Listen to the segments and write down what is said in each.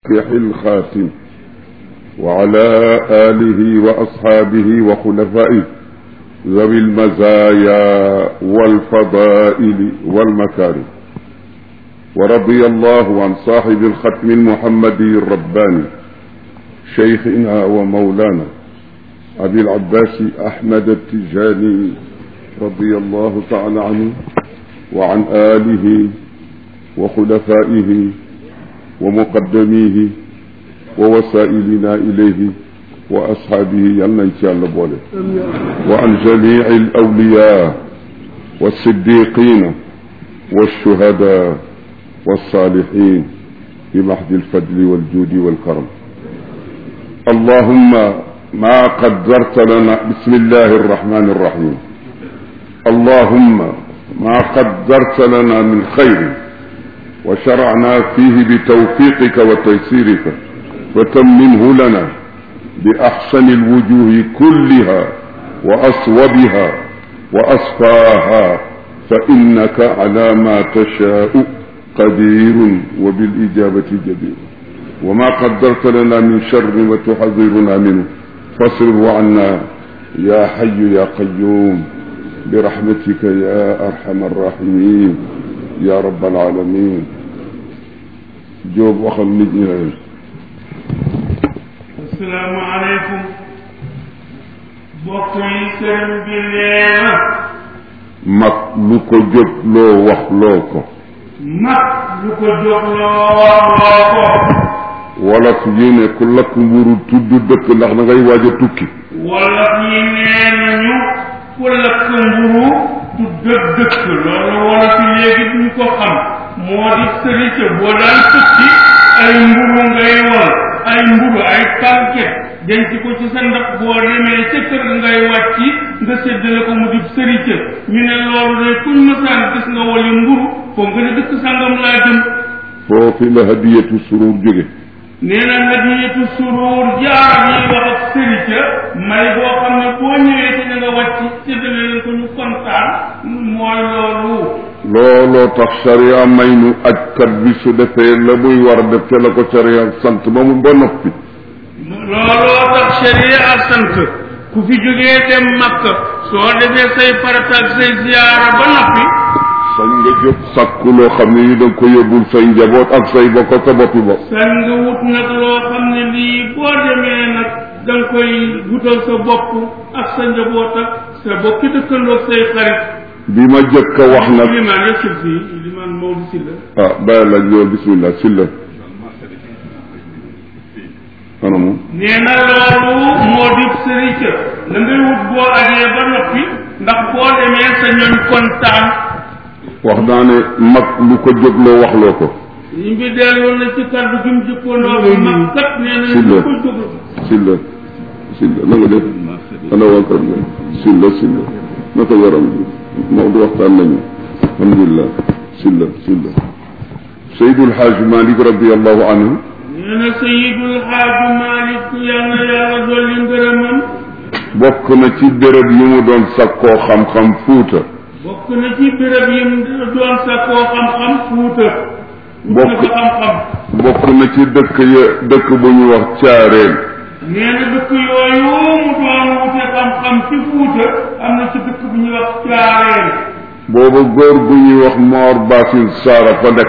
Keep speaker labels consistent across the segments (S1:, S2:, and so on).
S1: الصالح الخاتم وعلى آله وأصحابه وخلفائه ذوي المزايا والفضائل والمكارم ورضي الله عن صاحب الختم المحمدي الرباني شيخنا ومولانا أبي العباس أحمد التجاني رضي الله تعالى عنه وعن آله وخلفائه ومقدميه ووسائلنا إليه وأصحابه يلنا إن شاء الله بوله وعن جميع الأولياء والصديقين والشهداء والصالحين بمحض الفضل والجود والكرم اللهم ما قدرت لنا بسم الله الرحمن الرحيم اللهم ما قدرت لنا من خير وشرعنا فيه بتوفيقك وتيسيرك وتممه لنا بأحسن الوجوه كلها وأصوبها وأصفاها فإنك على ما تشاء قدير وبالإجابة جدير وما قدرت لنا من شر وتحذرنا منه فاصرف عنا يا حي يا قيوم برحمتك يا أرحم الراحمين يا رب العالمين jóob waxal nit ñi ne
S2: asalaamaaleykum mbokk yi sëriñ bi nee na
S1: mag lu ko jóg loo wax loo ko
S2: mag lu ko jóg loo wax loo ko
S1: wolof yi ne ku lakk mburu tudd dëkk ndax da ngay waaj a tukki
S2: wolof yi nee nañu ku lakk mburu du dëkk dëkk loolu wolof yi léegi duñ ko xam moo di sëriñ boo daan tukki ay mburu ngay wol ay mburu ay paquet denc ko ci sa ndax boo demee ca kër ngay wàcc nga séddale ko mu di sëriñ ñu ne loolu de kuñ masaan gis nga woli mburu foo nga ne dëkk sangam laa jëm
S1: foofu la hadiyatu surur jóge
S2: nee na hadiyatu surur jaar yi wax ak sëriñ may boo xam ne boo ñëwee ci na nga wàcc séddale leen ko ñu kontaan mooy loolu
S1: looloo tax sharia may nu ajkat bi su defee la muy war a def te la ko sharia sant ba mu ba noppi
S2: looloo tax sharia sant ku fi jógee dem makka soo defee say farata ak say ziyaara ba noppi
S1: sañ nga jóg sàkku loo xam ne ni da nga ko yóbbul say njaboot ak say bokk ak sa boppi bopp
S2: sañ nga wut nag loo xam ne lii boo demee nag da nga koy wutal sa bopp ak sa njaboot ak sa bokki dëkkandoo ak say xarit
S1: bi ma jëkk a wax nag
S2: limaan yësul fii limaan Maodo Sylla
S1: ah bàyyi la ñëw bismillah silla anamu
S2: nee na loolu moo di sëriñ la ngay wut boo ajee ba noppi ndax boo demee sa ñoñ kontaan
S1: wax naa ne mag lu ko jógloo waxloo ko
S2: ñu ngi delloon na ci kàddu gi mu jëkkoonoo bi mag kat nee na ñu ko jóg
S1: silla silla na nga def ana waa kër nga silla silla naka yaram bi Maodo waxtaan nañu alhamdulilah silla silla Seydul Xaaj Malik radiallahu anhu
S2: nee na Seydul Xaaj Malik yal na yàlla dolli ngërëmam
S1: bokk na ci béréb yu mu doon sakkoo xam-xam fuuta
S2: bokk na ci béréb yi mu doon sakkoo xam-xam fuuta
S1: bokk
S2: na ko xam-xam
S1: bokk na ci dëkk ya dëkk bu ñu wax caareen
S2: nee na dëkk yooyu mu doon wute xam-xam ci fuuta am na ci dëkk bu ñuy wax caareen
S1: booba góor gu ñuy wax Moor Baasin Saara fa nekk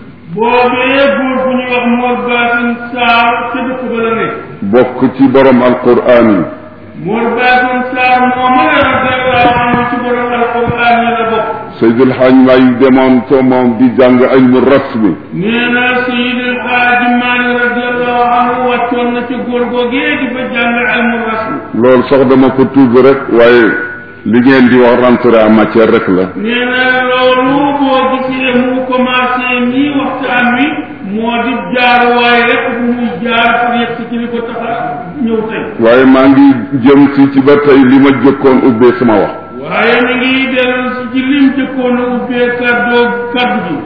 S2: boobee góor bu ñuy wax Mor Baasin Saar ca dëkk ba la ne
S1: bokk ci borom alquraan yi
S2: Mor Baasin Saar moo ma la radiallahu anhu ci borom alquran yi la bokk
S1: Seydul Xaaj Maay demoon ca moom di jàng ilmu rasmi
S2: nee na Seydil Xaaji Maalik radiallahu anhu wàccoon na ci góor googee di fa jàng ilmu rasmi
S1: loolu sax dama ko tudd rek waaye li ngeen di wax rentrée en matière rek la
S2: nee na loolu boo gisee mu commencé nii waxtaan wi moo di jaar waaye rek bu muy jaar pour yegg ci li ko tax a ñëw tey
S1: waaye maa ngi jëm si ci ba tey li ma jëkkoon ubbee sama wax
S2: waaye mi ngi dellu si ci lim jëkkoon a ubbee kàddoo kàddu gi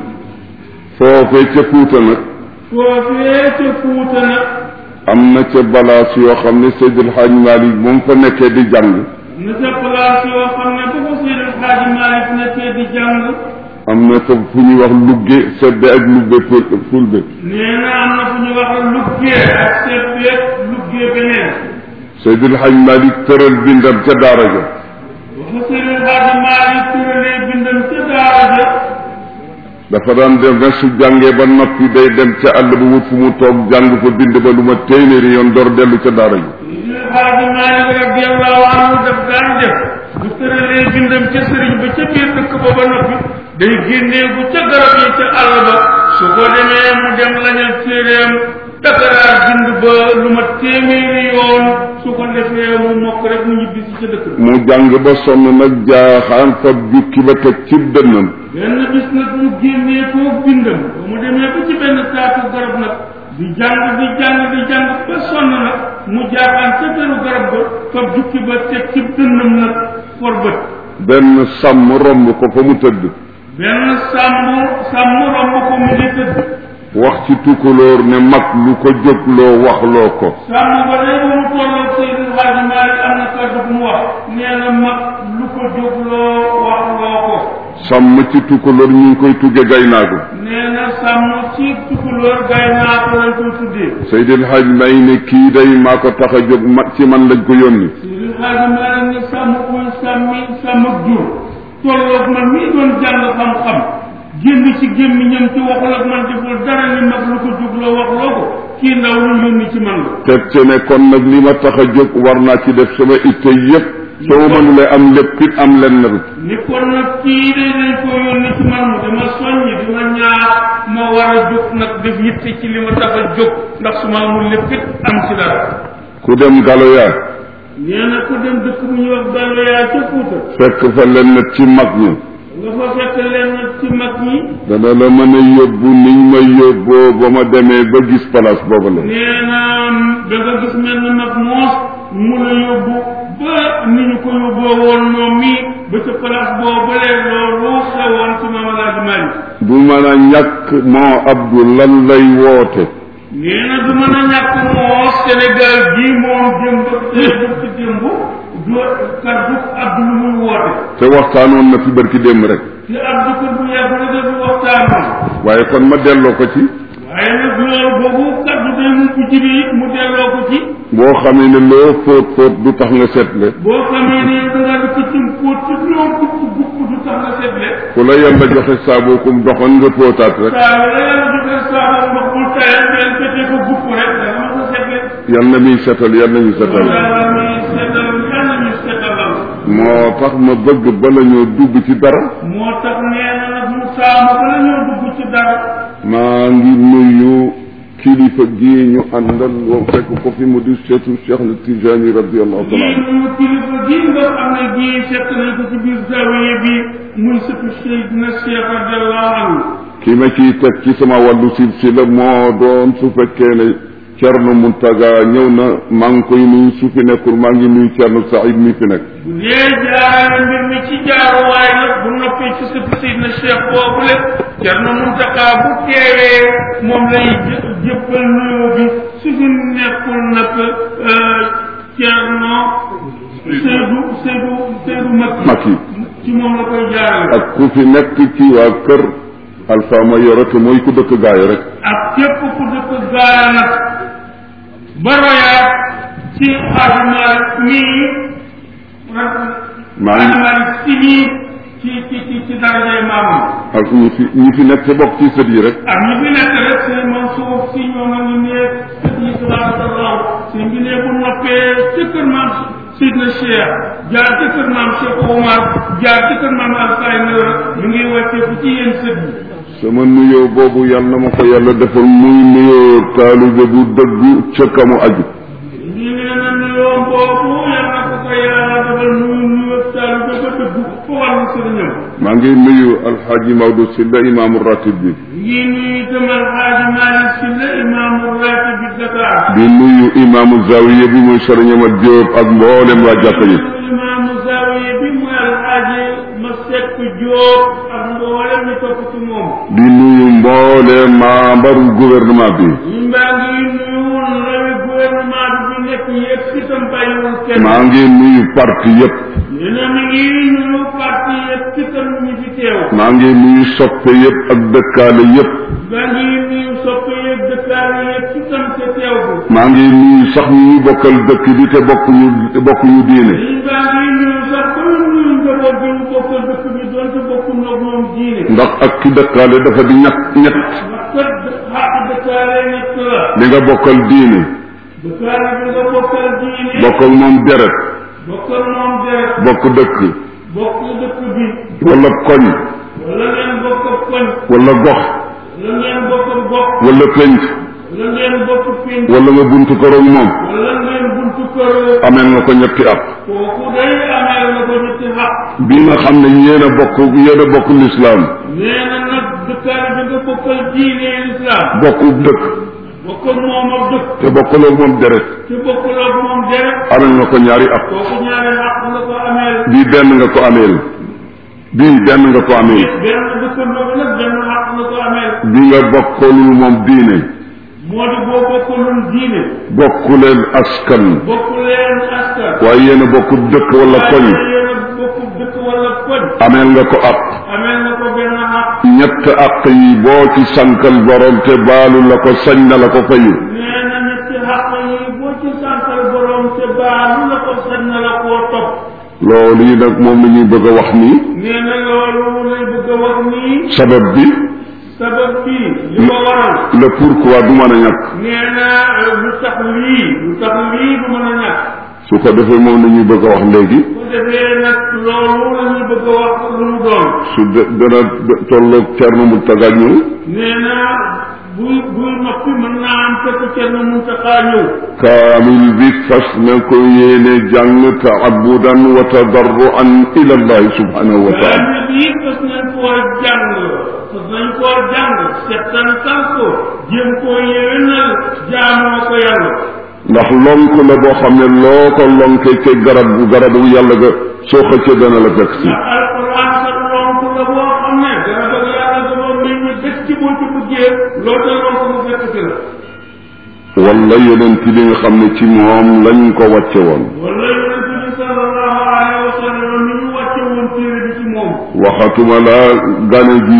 S1: foofee ca Fuuta nag
S2: foofee ca Fuuta nag
S1: am na ca balaas yoo xam ne Seydul Xaaj Maalik moom fa nekkee di jàng
S2: na ca place yoo xam ne bu ko Seydil Xaaji Maalik nekkee di jàng
S1: am na fa fu ñuy wax lugge sedde ak lugge ful fulbe
S2: nee na am na fu ñu wax lu luggee ak seet beeg luggee beneen
S1: Seydil Hadj Malick tëral bindam ca daara ja
S2: waxa Sëriñ Xaadim Maalik tëralee bindam ca daara ja
S1: dafa daan dem rek su jàngee ba noppi day dem ca àll ba wut fu mu toog jàng fa bind ba lu ma téeméeri yoon door dellu ca daara ji
S2: Sëriñ Xaadim Maalik radiyallahu anhu daf daan def bu tëralee bindam ca sëriñ ba ca biir dëkk ba ba noppi day génnee bu ca garab yi ca àll ba su ko demee mu dem lañal téeréem dakaraar bind ba lu ma téeméeri yoon su ko defee mu mokk rek mu ñibbi si ca dëkk ba
S1: mu jàng ba sonn nag jaaxaan fa jukki ba teg ci dënnam
S2: benn bis nag mu génnee foofu bindam ba mu demee ba ci benn taatu garab nag di jàng di jàng di jàng ba sonn nag mu jaaxaan ca beru garab ba fab jukki ba teg ci dënnam nag for bët
S1: benn sàmm romb ko fa mu tëdd
S2: benn sàmm sàmm romb ko mu ngi tëdd
S1: wax ci tukulóor ne mag lu ko jógloo waxloo ko
S2: sàmm ba day ba mu tolloo Seydil Hadji Malick am na kàddu bu mu wax nee na mag lu ko jógloo wax loo ko
S1: sàmm ci tukulóor ñu ngi koy tugge gaynaagu
S2: nee na sàmm ci tukulóor gay naa ko lañ koy tuddee
S1: Seydil Hadj may ne kii day maa ko tax a jóg ma ci man lañ ko yónni
S2: Seydil Hadji Malick ne sàmm koy sàmmi sàmm ak jur tolloog man mii doon jàng xam-xam génn ci gémmiñam ci waxul ak man deful dara ni mag lu ko jógloo wax loo ko kii ndaw lu yónni ci man la
S1: teg ci ne kon nag li ma tax a jóg war naa ci def sama itte yépp soo mënulee am lépp it am lenn rek
S2: ni kon nag kii de dañ ko yónni ci man mu dama soññi di ma ñaax ma war a jóg nag def yitte ci li ma tax a jóg ndax su ma amul lépp it am ci dara
S1: ku dem galoya
S2: nee na ku dem dëkk bu ñuy wax Galoya ca Fuuta
S1: fekk fa lenn ci mag ñi
S2: nga fa fekk leen ci mag ñi
S1: dana la mën a yóbbu niñ ma yóbboo ba ma demee ba gis place boobu la
S2: nee na da nga gis mel na mag moos mu la yóbbu ba ni ñu ko yóbboo woon moom mi ba ca place boobu leen loolu xewoon ci Maam Alaaji Maalik
S1: du mën a ñàkk moo Abdou lan lay woote
S2: nee na du mën a ñàkk moo Sénégal gii moom démb démb ci démb du kaddu Abdou lu muy woote
S1: te waxtaanoon na fi barki démb rek
S2: te Abdou ko du yàgg la def waxtaanoon
S1: waaye kon ma delloo ko ci
S2: waaye nag loolu boobu kaddu day mu ko jibi it mu delloo ko ci
S1: boo xamee ne loo fóot fóot du tax nga seetle
S2: boo xamee ne da nga def ci póot ci loo gupp gupp du tax nga seetle
S1: ku la yàlla joxe saabu kum doxoon nga fóotaat rek
S2: saa la yàlla joxe saabu ndox bul tayal benn fekkee ko gupp rek da nga ko seetle
S1: yal na muy setal yal nañu setal
S2: yàlla mi seetal yàlla ñu seetalal
S1: moo tax ma bëgg bala ñoo dugg ci dara
S2: moo tax nee na nag mu saamu ba la ñoo dugg ci dara
S1: maa ngi nuyu kilifa gii ñu àndal woo fekk ko fi mu di seetu Cheikh na Tijani radiallahu taala
S2: gii
S1: anhu
S2: mu kilifa gii nga xam ne gii fekk nañ ko ci biir zawiya bi muy sëtu Seydina Cheikh radiallahu anhu
S1: ki ma ciy teg ci sama wàllu silsila moo doon su fekkee ne Cerno Muntaga ñëw na maa ngi koy nuyu su fi nekkul maa ngi nuyu Cerno Saïd mi fi nekk
S2: bu dee jaarale mbir mi ci jaaruwaay nag bu noppee ci sëtu Seydina Cheikh boobu le Cerno Muntaga bu teewee moom lay jë- jëppal nuyoo bi su fi nekkul nag Cerno Seydou Seydou Seydou Makki
S1: Makki
S2: ci moom la koy jaarale
S1: ak ku fi nekk ci waa kër Alpha ma yore te mooy ku dëkk gaayo rek
S2: ak képp ku dëkk gaara nag ba royaat ci xaadimaal mii rek
S1: maa ngi
S2: xaadimaal si nii ci ci ci ci darajay maamam
S1: ak ñi fi ñi fi nekk te bokk ci sët yi rek
S2: ak ñi fi nekk rek seen Mansour si ñoo nga ñu ne sët yi tabarakallah seen bi ne bu noppee ci kër maam Sidna Cheikh jaar ci kër maam Cheikh Omar jaar ci kër maam Alfay Noor ñu ngi wàcceeku ci yéen sët yi
S1: sama nuyoo boobu yàlla na ma ko yàlla defal muy nuyoo taalibe bu dëggu ca kamu aju
S2: ñu ngi leen a nuyoo boobu yal na ko ko yàlla defal nuyu nuyoo taalibe ba dëgg fa wàllu sëriñam
S1: maa ngi nuyu alxaaji Maodo Sylla imaamu ratib bi
S2: ngi nuyu itam alxaaji Malick Sylla imaamu ratib bi Dakar
S1: di nuyu imaamu zawiya bi muy sëriñama Jóob ak mboolem waa jàkka yi
S2: imaamu zawiya bi muy alxaaji Masek Jóob ak mboolem ñu topp ci moom
S1: di nuyu mboolem membre gouvernement bi
S2: ñu mbaa ngi nuyu ndawi gouvernement bi fi nekk yëpp itam bàyyiwul kenn
S1: maa ngi nuyu parti yépp
S2: nee na mi ngi nuyu parti yëpp itam ñi fi teew
S1: maa ngi nuyu soppe yépp ak dëkkaale yépp
S2: maa ngi nuyu soppe yëpp dëkkaale yëpp itam ca teew bi
S1: maa ngi nuyu sax ñu bokkal dëkk bi te bokkuñu bokkuñu diine
S2: liñ baa ngi nuyu sax ba nuyu njaboot bi mu bokkal dëkk bi doonte bokkuñ ak moom diine
S1: ndax ak ki dëkkaale dafa di ñett ñett
S2: ndax kat xaq dëkkaale ñett la
S1: li nga bokkal diine
S2: dëkkaale bi nga bokkal diine
S1: bokk ak moom deret
S2: bokkal moom deret
S1: bokk dëkk
S2: bokk dëkk bi
S1: wala koñ
S2: wala ngeen bokk koñ
S1: wala gox
S2: wala ngeen bokk gox
S1: wala penc
S2: wala ngeen bokk pénc
S1: wala nga buntu kër ak moom
S2: wala ngeen buntu kër
S1: ameel nga ko ñetti at
S2: kooku day amee na ko ñetti xaq
S1: bi nga xam ne yéen a bokk yéen a bokk lislaam
S2: nee na nag dëkkaale bi nga bokkal diine lislaam
S1: bokku dëkk
S2: bokkal moom ak dëkk
S1: te bokkaloo moom deret
S2: te bokkal ak moom deret
S1: ameel nga ko ñaari at
S2: kooku ñaari xaq nga ko ameel
S1: bii benn nga ko ameel bii benn nga ko ameel
S2: benn dëkkandoo bi nag benn xaq nga ko ameel
S1: bi nga bokkalul moom diine
S2: moo di boo bokkalul diine
S1: bokku leen askan
S2: bokku leen askan
S1: waaye yéen a bokk dëkk wala koñ
S2: waaye yéen a bokk dëkk wala koñ
S1: ameel nga ko at
S2: ameel nga ko benn xaq
S1: ñett àq yi boo ci sankal borom te baalu la ko sañ na la ko fayu
S2: nee na ñetti xaq yi boo ci santal borom te baalu la ko sañ na la koo topp
S1: loolu yi nag moom la ñuy bëgg a wax nii
S2: nee na loolu lay bëgg a wax nii
S1: sabab bi
S2: sabab bi li ko waral
S1: le pourquoi du mën a ñàkk
S2: nee na lu tax lii lu tax lii du mën a ñàkk
S1: su ko defee moom la ñuy bëgg a wax léegi
S2: bu defee nag loolu la ñu bëgg a wax lu mu doon
S1: su de dana tolloog Thierno Mountaga ñëw
S2: nee na buy buy noppi mën naa am fekk kenn mun ta xaa ñëw
S1: kaamil bi fas na ko yéene jàng taabudan wa tadarruan ila allahi subhanahu wa taala
S2: kaamil bi fas nañ koo jàng fas nañ koo jàng settantal ko jéem koo yéwénal jaamoo ko yàlla
S1: ndax lonk la boo xam ne loo ko lonkee ca garab bu garabu yàlla ga soo xëccee dana la fekk si
S2: ndax alquran kat lonk la boo xam ne dana bëgg yàlla dama mbir mi dëkk ci boo ci bëggee loo te lonk mu fekk si la
S1: wala yonent bi nga xam ne ci moom lañ ko wàcce woon
S2: wala yonent bi sallallahu alayhi wa sallam ni ñu wàcce woon téere bi ci moom
S1: waxatuma la gane ji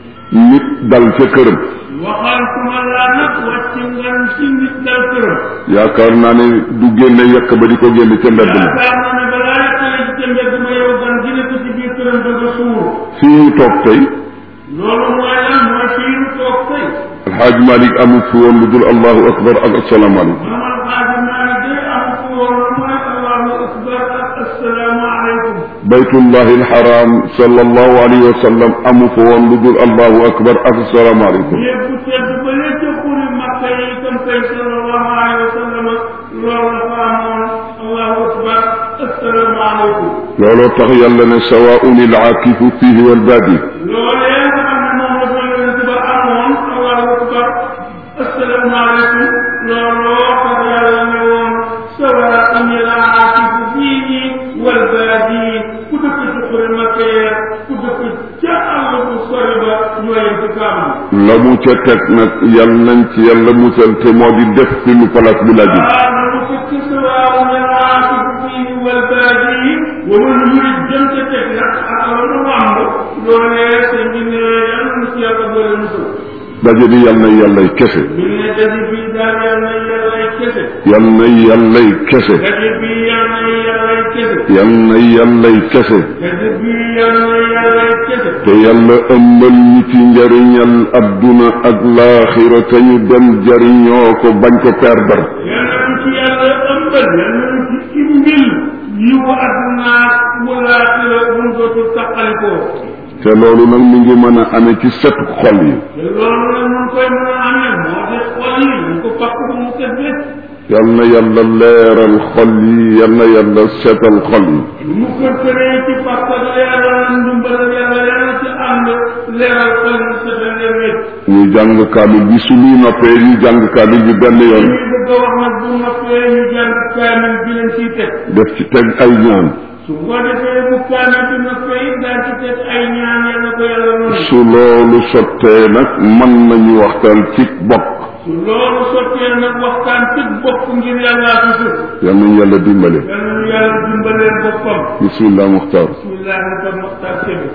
S1: nit dal ca këram
S2: waxantuma laa nag wàcc ngan ci nit dal këram
S1: yaakaar naa ne du génne yekk ba di ko génne ca mbedd ma
S2: yaakaar naa ne balaa yàqale ci ca mbedd ma yow gan gi nekk ci biir këram da nga suur
S1: fii ñu toog tey
S2: loolu mooy lan mooy fii ñu toog tey
S1: alxaaj malik amul fi woon lu dul allahu akbar ak asalaamaaleykum
S2: mamal xaaji maalik de am fu woon mooy allahu akbar ak assalaamu aleykum
S1: baytullahi alxaram sallallahu alayhi wa sallam amu fa woon lu dul allahu akbar ak asalaamaaleykum
S2: yépp bu tedd ba lee ca xuri makka yi itam kay sallallahu alayhi wa sallam loolu la fa amoon allahu akbar assalaamu aleykum
S1: looloo tax yàlla ne sawaun ilaakifu fihi walbaadi
S2: loolee nga xam ne moom la fa yonent ba amoon allahu akbar asalaamaaleykum looloo tax yàlla ne woon sawaa'un al-aakifu fiihi wal baadi ku dëkk ci xuri makkee ku dëkk ca àll bu sori ba ñooy ci kaaba
S1: la mu ca teg nag yal nañ ci yàlla musal te moo di def fi lu place bi laaj
S2: ah lu fekk sawaa'un al-aakifu fiihi wal baadi wa man yurid jëm ca teg nag ak la mu wàmb loolee sëñ bi ne yàlla na ci yàlla boole musal
S1: daje bi yal na yàllay kese
S2: ñu ne daje bi daal yal na yàllay kese
S1: yal na yàllay kese
S2: daje bi yal na yàllay kese
S1: yal na yàllay kese
S2: daje bi yal na yàllay kese
S1: te yàlla ëmbal ñu ci njariñal adduna ak laaxira te ñu dem jariñoo ko bañ ko perdre
S2: yal na ñu ci yàlla ëmbal yal na ñu ci imbil yiwu adduna walaatira bu mu dootul taqalikoo
S1: te loolu nag mi ngi mën a amee ci set xol yi
S2: te loolu nag mun koy mën a amee moo di xol yi ñu ko pakk bu mu set wécc
S1: yal na yàlla leeral xol yi yal na yàlla setal xol yi
S2: lu mu kër këree ci pakk ak leeral ndimbal yàlla yàlla ci ànd leeral xol yi setal leen wécc
S1: ñu jàng kaamil bi suñuy noppee ñu jàng kaamil bi benn yoon
S2: li bëgg a wax nag bu noppee ñu jàng kaamil bi leen ciy teg
S1: def ci teg ay ñaan
S2: su ko defee bu kaamil bi noppee it daan ci teg ay ñaan yal na ko yàlla noonu
S1: su loolu sottee nag mën nañu waxtaan ci bokk
S2: su loolu sottee nag waxtaan ci bopp ngir yàllaa fi sut
S1: yal nañu yàlla dimbale
S2: yal nañu yàlla dimbaleen boppam
S1: bismillah muxtaar
S2: bismillah naka moxtaar sebe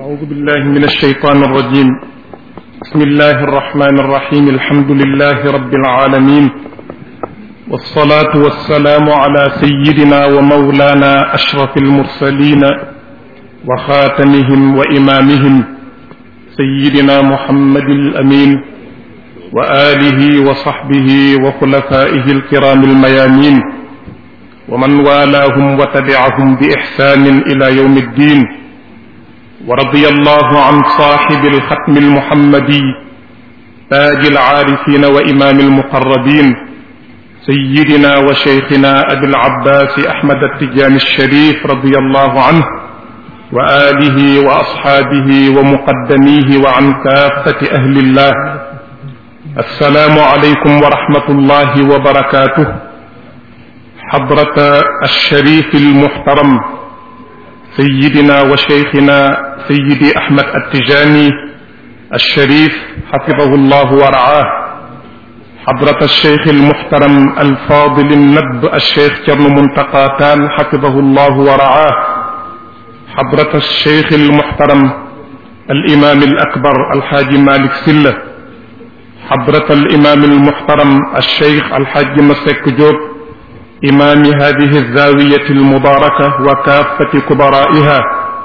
S3: أعوذ بالله من الشيطان الرجيم بسم الله الرحمن الرحيم الحمد لله رب العالمين والصلاة والسلام على سيدنا ومولانا أشرف المرسلين وخاتمهم وإمامهم سيدنا محمد الأمين وآله وصحبه وخلفائه الكرام الميامين ومن والاهم وتبعهم بإحسان إلى يوم الدين ورضي الله عن صاحب الختم المحمدي تاج العارفين وإمام المقربين سيدنا وشيخنا أبي العباس أحمد التجاني الشريف رضي الله عنه وآله وأصحابه ومقدميه وعن كافة أهل الله السلام عليكم ورحمة الله وبركاته حضرة الشريف المحترم سيدنا وشيخنا سيدي أحمد التجاني الشريف حفظه الله ورعاه حضرة الشيخ المحترم الفاضل النب الشيخ كرم منتقى تال حفظه الله ورعاه حضرة الشيخ المحترم الإمام الأكبر الحاج مالك سلة حضرة الإمام المحترم الشيخ الحاج مسك جوب إمام هذه الزاوية المباركة وكافة كبرائها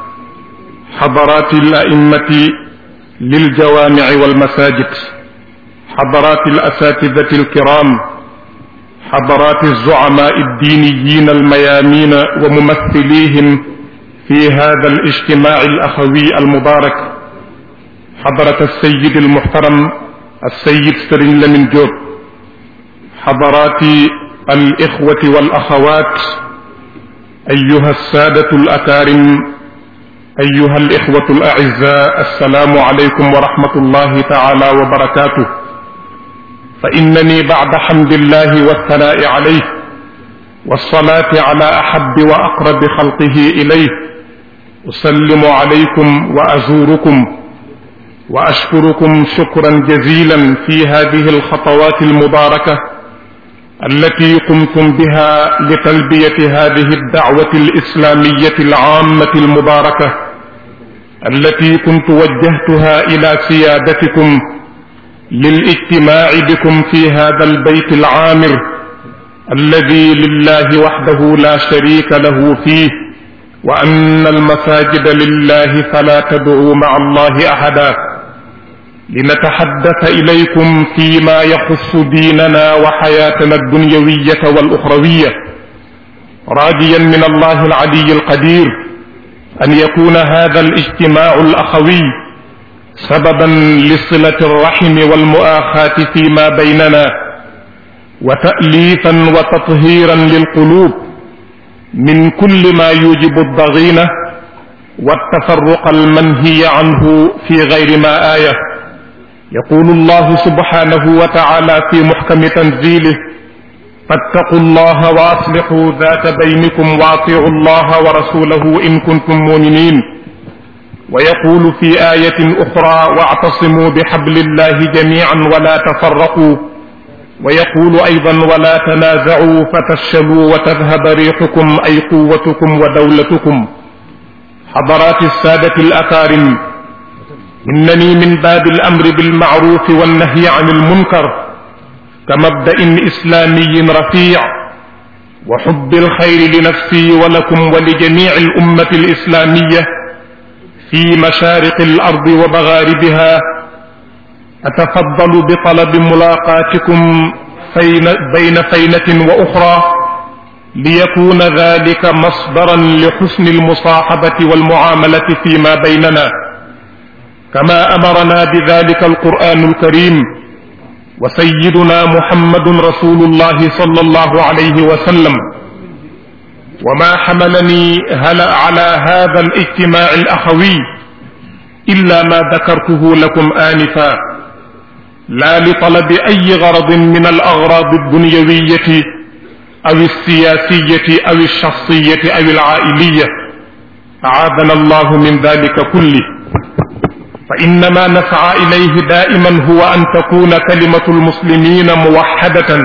S3: حضرات الأئمة للجوامع والمساجد حضرات الأساتذة الكرام حضرات الزعماء الدينيين الميامين وممثليهم في هذا الاجتماع الأخوي المبارك حضرة السيد المحترم السيد سرين لمن جوب حضرات الإخوة والأخوات أيها السادة الأكارم أيها الإخوة الأعزاء السلام عليكم ورحمة الله تعالى وبركاته فإنني بعد حمد الله والثناء عليه والصلاة على أحب وأقرب خلقه إليه أسلم عليكم وأزوركم وأشكركم شكرا جزيلا في هذه الخطوات المباركة التي قمتم بها لتلبية هذه الدعوة الإسلامية العامة المباركة التي كنت وجهتها إلى سيادتكم للاجتماع بكم في هذا البيت العامر الذي لله وحده لا شريك له فيه وأن المساجد لله فلا تدعوا مع الله أحدا لنتحدث إليكم فيما يخص ديننا وحياتنا الدنيوية والأخروية راجيا من الله العلي القدير أن يكون هذا الاجتماع الأخوي سببا لصلة الرحم والمؤاخاة فيما بيننا وتأليفا وتطهيرا للقلوب من كل ما يوجب الضغينة والتفرق المنهي عنه في غير ما آية يقول الله سبحانه وتعالى في محكم تنزيله فاتقوا الله واصلحوا ذات بينكم واطيعوا الله ورسوله ان كنتم مؤمنين ويقول في ايه اخرى واعتصموا بحبل الله جميعا ولا تفرقوا ويقول ايضا ولا تنازعوا فتفشلوا وتذهب ريحكم اي قوتكم ودولتكم حضرات الساده الاكارم إنني من باب الأمر بالمعروف والنهي عن المنكر كمبدأ إسلامي رفيع وحب الخير لنفسي ولكم ولجميع الأمة الإسلامية في مشارق الأرض ومغاربها أتفضل بطلب ملاقاتكم فين بين فينة وأخرى ليكون ذلك مصدرا لحسن المصاحبة والمعاملة فيما بيننا كما امرنا بذلك القران الكريم وسيدنا محمد رسول الله صلى الله عليه وسلم وما حملني هلا على هذا الاجتماع الاخوي الا ما ذكرته لكم انفا لا لطلب اي غرض من الاغراض الدنيويه او السياسيه او الشخصيه او العائليه اعاذنا الله من ذلك كله فإنما نسعى إليه دائما هو أن تكون كلمة المسلمين موحدة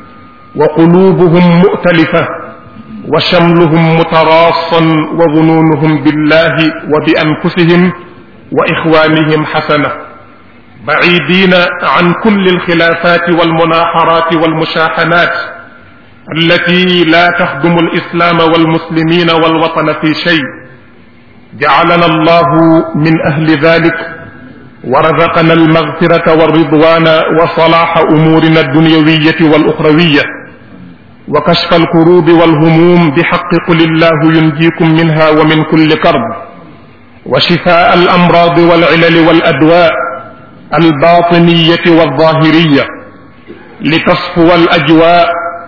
S3: وقلوبهم مؤتلفة وشملهم متراصا وظنونهم بالله وبأنفسهم واخوانهم حسنه بعيدين عن كل الخلافات والمناحرات والمشاحنات التي لا تخدم الاسلام والمسلمين والوطن في شيء جعلنا الله من اهل ذلك ورزقنا المغفره والرضوان وصلاح امورنا الدنيويه والاخرويه وكشف الكروب والهموم بحق قل الله ينجيكم منها ومن كل كرب وشفاء الامراض والعلل والادواء الباطنيه والظاهريه لتصفو الاجواء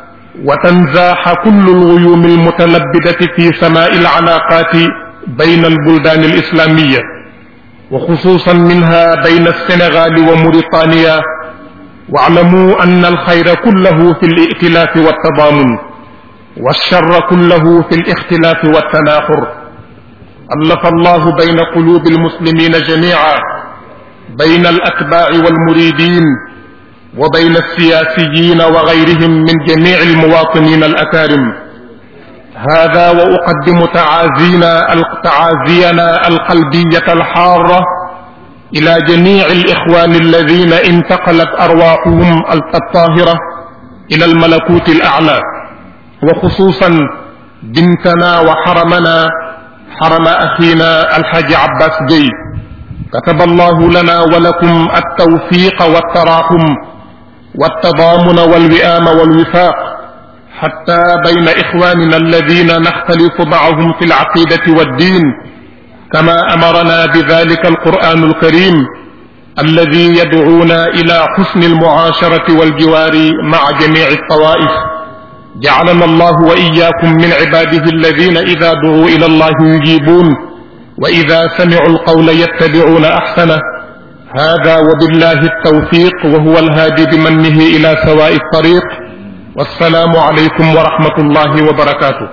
S3: وتنزاح كل الغيوم المتلبده في سماء العلاقات بين البلدان الاسلاميه وخصوصا منها بين السنغال وموريتانيا واعلموا ان الخير كله في الائتلاف والتضامن والشر كله في الاختلاف والتناحر الف الله بين قلوب المسلمين جميعا بين الاتباع والمريدين وبين السياسيين وغيرهم من جميع المواطنين الاكارم هذا واقدم تعازينا تعازينا القلبيه الحاره الى جميع الاخوان الذين انتقلت ارواحهم الطاهره الى الملكوت الاعلى وخصوصا بنتنا وحرمنا حرم اخينا الحاج عباس جي كتب الله لنا ولكم التوفيق والتراحم والتضامن والوئام والوفاق حتى بين اخواننا الذين نختلف معهم في العقيده والدين كما امرنا بذلك القران الكريم الذي يدعونا الى حسن المعاشره والجوار مع جميع الطوائف جعلنا الله واياكم من عباده الذين اذا دعوا الى الله يجيبون واذا سمعوا القول يتبعون احسنه هذا وبالله التوفيق وهو الهادي بمنه الى سواء الطريق والسلام عليكم ورحمه الله وبركاته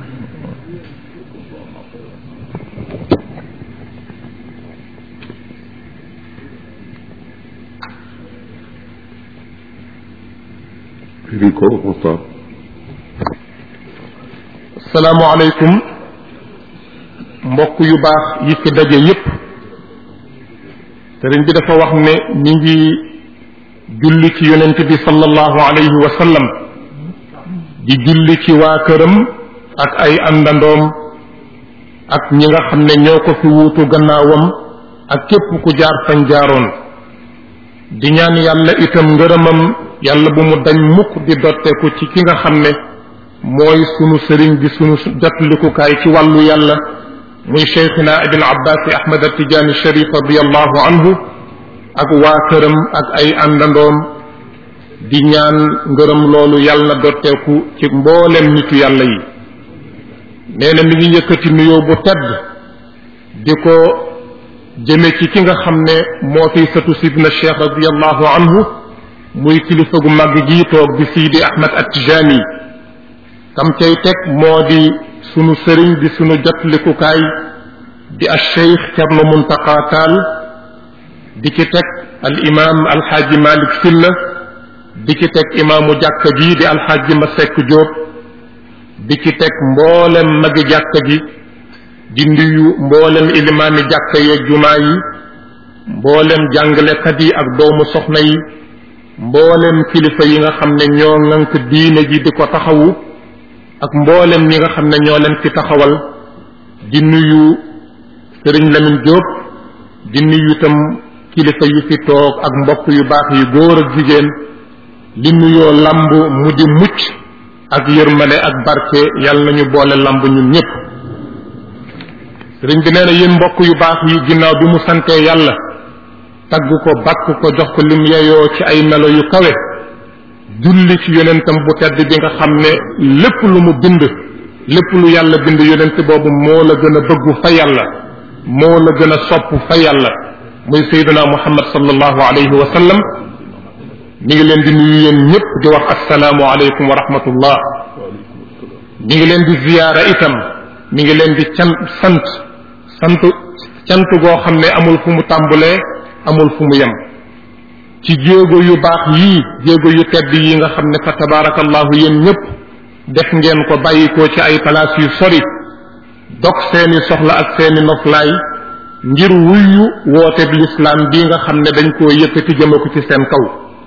S1: firi ko Moustapha
S3: السلام عليكم mbokk yu baax yi fi daje yépp sëriñ bi dafa wax ne ñi ngi julli ci yonent bi sallallahu alayhi wa sallam di julli ci waa këram ak ay àndandoom ak ñi nga xam ne ñoo ko fi wuutu gannaawam ak képp ku jaar fañ jaaroon di ñaan yàlla itam ngërëmam yàlla bu mu dañ mukk di dotteeku ci ki nga xam ne mooy sunu sëriñ di sunu jotlikukaay ci wàllu yàlla muy cheikhina abil abbasi ahmad atijani sharif radiallahu anhu ak waa këram ak ay àndandoom di ñaan ngërëm loolu yàlla na dotteeku ci mboolem nitu yàlla yi nee na mi ngi yëkkati nuyoo bu tedd di ko jëme ci ki nga xam ne moo fiy sëtu sidna cheikh radiallahu anhu muy kilifa gu màgg gii toog di siidi ahmad atijani kam cay teg moo di sunu sëriñ di sunu jotlikukaay di al cheikh Cerno Muntaqa Taal di ci teg al imam alxaaji Malick Silla di ci teg imaamu jàkka ji di alxaaji Masek Jóob di ci teg mboolem magi jàkka ji di nuyu mboolem ilimaani jàkka yeeg jumaa yi mboolem jàngalekat yi ak doomu soxna yi mboolem kilifa yi nga xam ne ñoo ŋànk diine ji di ko taxawu ak mboolem ñi nga xam ne ñoo leen fi taxawal di nuyu sëriñ Lamine Diop di nuyu itam kilifa yi fi toog ak mbokk yu baax yu góor ak jigéen li nuyoo lamb mu di mucc ak yërmale ak barke yàlla nañu boole lamb ñun ñëpp sëriñ bi nee na yéen mbokk yu baax yi ginnaaw bi mu santee yàlla tagg ko bakk ko jox ko lim yeyoo ci ay melo yu kawe julli ci yonentam bu tedd bi nga xam ne lépp lu mu bind lépp lu yàlla bind yonent boobu moo la gën a bëggu fa yàlla moo la gën a sopp fa yàlla muy sayyidina muhammad sallallahu alayhi wa sallam mi ngi leen di nuyu yéen ñëpp di wax assalaamu aleykum wa rahmatullah mi ngi leen di ziyaara itam mi ngi leen di can sant sant cant goo xam ne amul fu mu tàmbulee amul fu mu yem ci jéego yu baax yii jéego yu tedd yi nga xam ne fa tabaarakallahu yéen ñëpp def ngeen ko bàyyi ko ci ay palaas yu sori dog seeni soxla ak seeni noflaay ngir wuyu wooteeb lislaam bii nga xam ne dañ koo yëkkati jëme ko ci seen kaw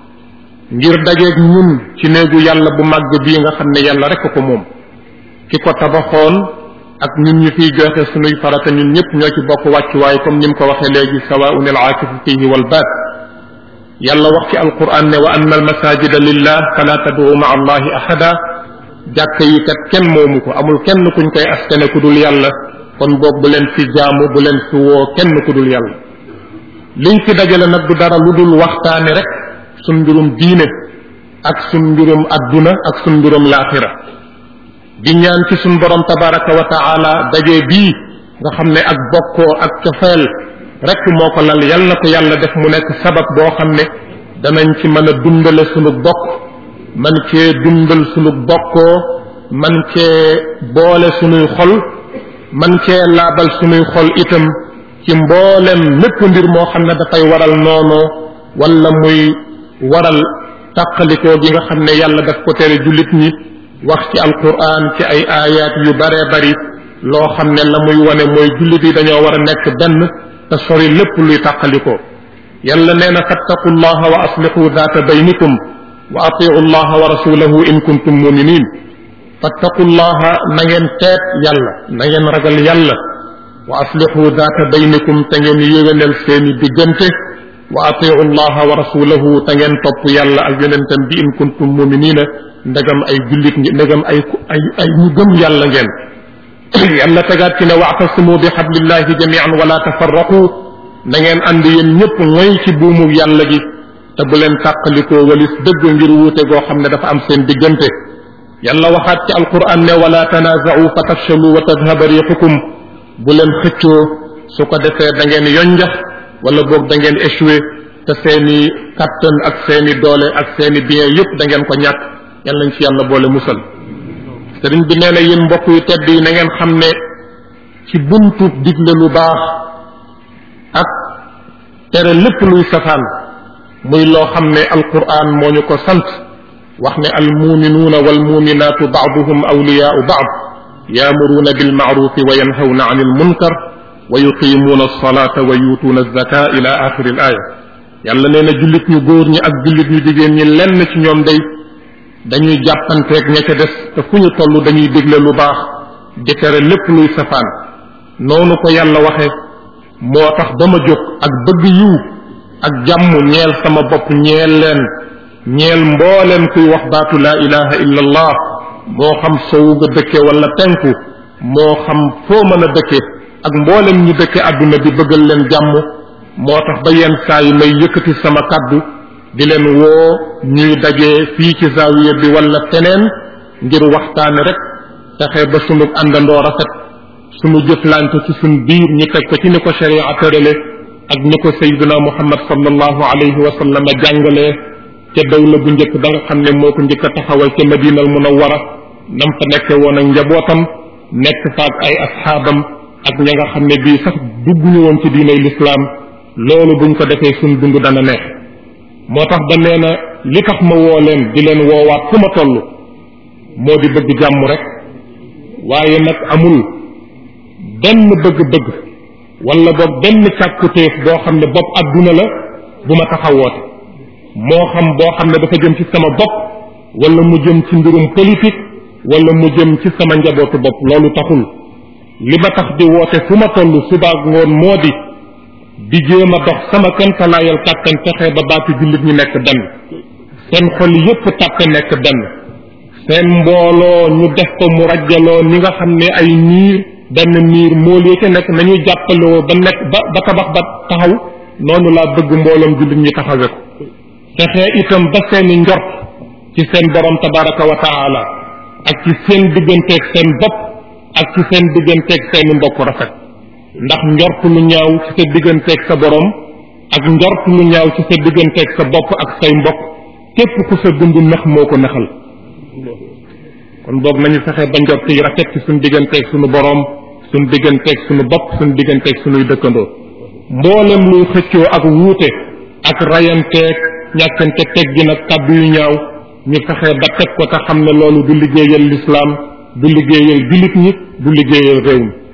S3: ngir dajeeg ñun ci néegu yàlla bu màgg bii nga xam ne yàlla rekk ko moom ki ko tabaxoon ak ñun ñu fiy joxe sunuy farata ñun ñëpp ñoo ci bokk wàccuwaay comme ni mu ko waxee léegi sawaun al aakifu fihi wal baat yàlla wax ci alquran ne wa anna al masajida lillah fala tad'u ma allahi ahada jàkk yi kat kenn moomu ko amul kenn kuñ koy askane ku dul yàlla kon boog bu leen fi jaamu bu leen fi woo kenn ku dul yàlla liñ fi dajale nag du dara lu dul waxtaane rek sun mbirum diine ak sun mbirum adduna ak sun mbirum laaxira di ñaan ci sun borom tabaraka wa taala daje bii nga xam ne ak bokkoo ak cofeel rek moo ko lal yal na ko yàlla def mu nekk sabab boo xam ne danañ ci mën a dundale sunu bokk man cee dundal sunu bokkoo man cee boole sunuy xol man cee laabal sunuy xol itam ci mboolem lépp mbir moo xam ne dafay waral noonoo wala muy waral tàqalikoo gi nga xam ne yàlla daf ko tere jullit ñi wax ci alquran ci ay aayaat yu baree bari loo xam ne la muy wane mooy jullit yi dañoo war a nekk benn te sori lépp luy tàqalikoo yàlla nee na fattaqu llaha wa aslixu daata baynikum wa atiu llaha wa rasulahu in kuntum muminin fattaqu llaha na ngeen teet yàlla na ngeen ragal yàlla wa aslixu daata baynikum te ngeen yéwénal seeni diggante wa atiu llaha wa rasulahu te ngeen topp yàlla ak yonentam bi in kuntum muminina ndegam ay jullit ngi ndegam ay ay ay ñu gëm yàlla ngeen yàlla tegaat ci ne waatasimu bi xablillahi jamian wala tafarraqu na ngeen ànd yéen ñëpp mooy ci buumu yàlla gi te bu leen tàqalikoo walis dëgg ngir wuute goo xam ne dafa am seen diggante yàlla waxaat ci alquran ne wala tanaaza'u fa tafshalu wa tadhaba riixukum bu leen xëccoo su ko defee da ngeen yonjax wala boog da ngeen échoué te seeni kattan ak seeni doole ak seeni bien yëpp da ngeen ko ñàkk yàlla nañ ci yàlla boole musal sëriñ bi nee na yéen mbokk yu tedd yi na ngeen xam ne ci buntu digle lu baax ak tere lépp luy safaan muy loo xam ne alquran moo ñu ko sant wax ne almuminuuna walmuminaatu baaduhum awliyaau baad yaamuruuna bilmaarufi wa yanhawna an ilmunkar wa yuqimuuna alsalata wa yuutuuna alzaka ila axiri al aya yàlla nee na jullit ñu góor ñi ak jullit ñu jigéen ñi lenn ci ñoom day dañuy jàppanteeg ña ca des te fu ñu toll dañuy digle lu baax di tere lépp luy safaan noonu ko yàlla waxe moo tax ba ma jóg ak bëgg yiw ak jàmm ñeel sama bopp ñeel leen ñeel mbooleem kuy wax baatu laa ilaha illa allah moo xam sowu nga dëkke wala penku moo xam foo mën a dëkke ak mboolem ñu dëkke àdduna bi bëggal leen jàmm moo tax ba yenn saa yi may yëkkati sama kàddu di leen woo ñuy daje fii ci zaawiya bi wala feneen ngir waxtaane rek fexe ba sunu àndandoo rafet sunu jëflante ci sunu biir ñu teg ko ci ni ko sharia tërale ak ni ko sayyiduna muhammad sallallahu alayhi wa sallam jàngalee ca dawla bu njëkk ba nga xam ne moo ko njëkk a taxawal ca madinal munawwara nam fa nekke woon ak njabootam nekk fa ak ay asxaabam ak ña nga xam ne bii sax dugguñu woon ci diinay lislaam loolu buñ ko defee suñ dund dana neex moo tax ba nee na li tax ma woo leen di leen woowaat fu ma toll moo di bëgg jàmm rek waaye nag amul benn bëgg-bëgg wala boog benn càkkutéef boo xam ne bopp adduna la bu ma taxawoote moo xam boo xam ne dafa jëm ci sama bopp wala mu jëm ci mbirum politique wala mu jëm ci sama njabootu bopp loolu taxul li ma tax di woote fu ma toll subaak ngoon moo di di jéem a dox sama kentalaayal kàttan fexe ba baatu jullit ñi nekk benn seen xol yépp tàppe nekk benn seen mbooloo ñu def ko mu rajjaloo ni nga xam ne ay niir benn niir mool yi ca nekk nañuy jàppaloo ba nekk ba ba tabax ba taxaw noonu laa bëgg mbooloom jullit ñi taxawe ko fexe itam ba seeni njort ci seen borom tabaraka wa taala ak ci seen digganteeg seen bopp ak ci seen digganteeg seeni mbokk rafet ndax njort lu ñaaw ci sa digganteeg sa borom ak njort lu ñaaw ci sa digganteeg sa bopp ak say mbokk képp ku sa dund nax moo ko naxal kon boog nañu fexe ba njort yi rafet ci suñu digganteeg suñu borom suñu digganteeg suñu bopp suñu digganteeg suñuy dëkkandoo mboolem luy xëccoo ak wuute ak rayanteeg ñàkkante teggin ak kàddu yu ñaaw ñu fexe ba teg ko te xam ne loolu du liggéeyal lislaam du liggéeyal jullit ñi du liggéeyal réew mi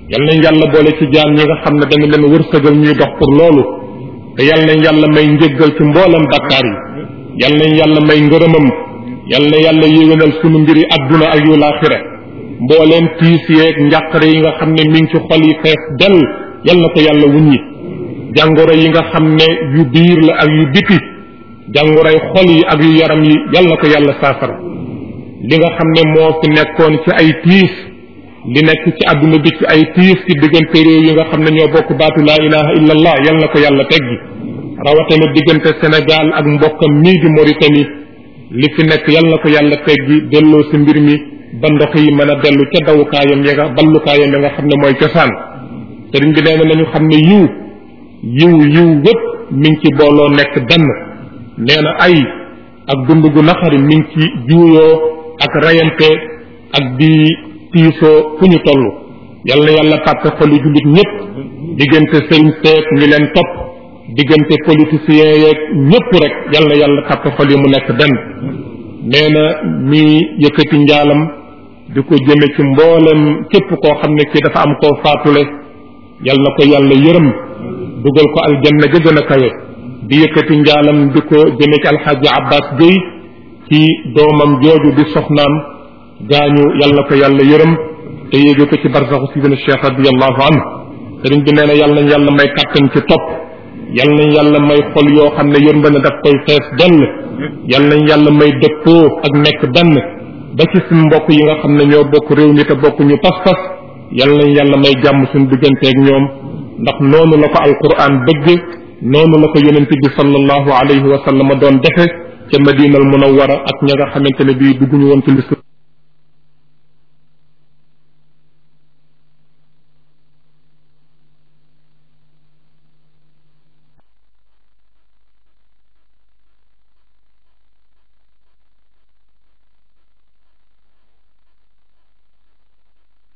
S3: yal nañ yàlla boole ci jaam ñi nga xam ne dañu leen wërsëgal ñuy dox pour loolu te yal nañ yàlla may njëggal ci mboolem bakkaar yi yal nañ yàlla may ngërëmam yal na yàlla yéwénal sunu mbiri adduna ak yu laaxira mbooleem tiis yeeg njàqare yi nga xam ne mi ngi ci xol yi fees dell yal na ko yàlla wuññi jàngoro yi nga xam ne yu biir la ak yu biti jàngoroy xol yi ak yu yaram yi yal na ko yàlla saafara li nga xam ne moo fi nekkoon ci ay tiis li nekk ci àdduna bi ci ay tiis ci diggante réew yi nga xam ne ñoo bokk baatu laa ilaha illa allah yal na ko yàlla teggi rawatina diggante Sénégal ak mbokkam mii di Mauritanie li fi nekk yal na ko yàlla teggi delloo si mbir mi ba ndox yi mën a dellu ca dawukaayam ya nga ballukaayam ya nga xam ne mooy cosaan sëriñ bi nee na nañu xam ne yiw yiw yiw wépp mi ngi ci booloo nekk benn nee na ay ak dund gu naqari mi ngi ci juuyoo ak rayante ak di tiisoo fu ñu toll yal na yàlla tàppe xoli jullit ñëpp diggante sëriñ seek ñi leen topp diggante politiciens yeeg ñëpp rek yal na yàlla tàppe xol yi mu nekk benn nee na mi yëkkati njaalam di ko jëme ci mboolem képp koo xam ne kii dafa am koo faatule yal na ko yàlla yërëm dugal ko aljanna ga gën a kawe di yëkkati njaalam di ko jëme ci alxaaji abbas Gueye ci doomam jooju di soxnaam gaañu yal na ko yàlla yërëm te yéege ko ci barsaxu sidina cheikh radiallahu anhu sëriñ bi nee na yal nañ yàlla may kàttan ci topp yal nañ yàlla may xol yoo xam ne yërmande daf koy fees dell yal nañ yàlla may dëppoo ak nekk benn ba ci suñ mbokk yi nga xam ne ñoo bokk réew mi te bokk ñu pas-pas yal nañ yàlla may jàmm suñ digganteeg ñoom ndax noonu la ko alquran bëgg noonu la ko yonent bi sallallahu alayhi wa sallam doon defe ca madinal munawwara ak ña nga xamante ne bii dugguñu woon ci lislam